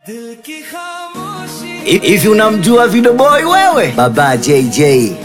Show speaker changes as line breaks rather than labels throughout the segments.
Hivi unamjua Video Boy wewe? Baba JJ.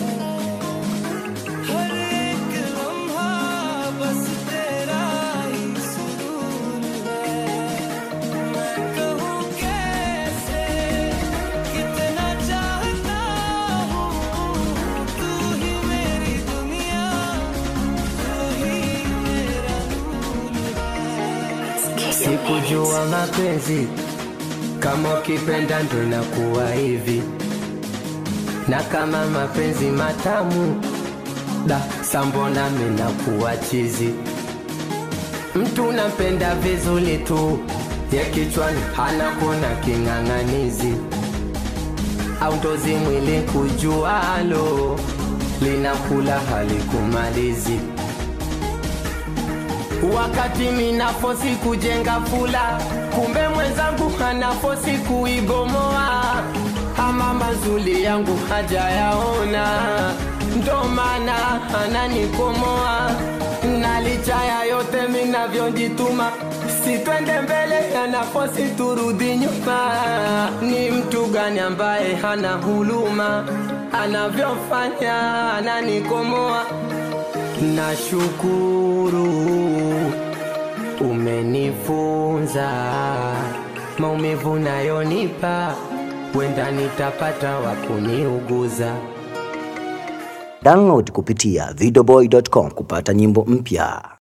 Sikujua mapenzi kama ukipenda ndo inakuwa hivi, na kama mapenzi matamu da sambona minakuwa chizi. Mtu nampenda vizuri tu, ya kichwani hana kuona king'ang'anizi, au ndozi mwili kujualo linakula halikumalizi wakati minafosi kujenga fula, kumbe mwenzangu anafosi kuibomoa. Ama mazuli yangu hajayaona, ndo maana ananikomoa. Na licha ya yote minavyojituma, sitwende mbele, anafosi turudi nyuma. Ni mtu gani ambaye hana huluma, anavyofanya ananikomoa Nashukuru umenifunza maumivu nayonipa, wenda nitapata wa kuniuguza.
Download kupitia videoboy.com kupata nyimbo mpya.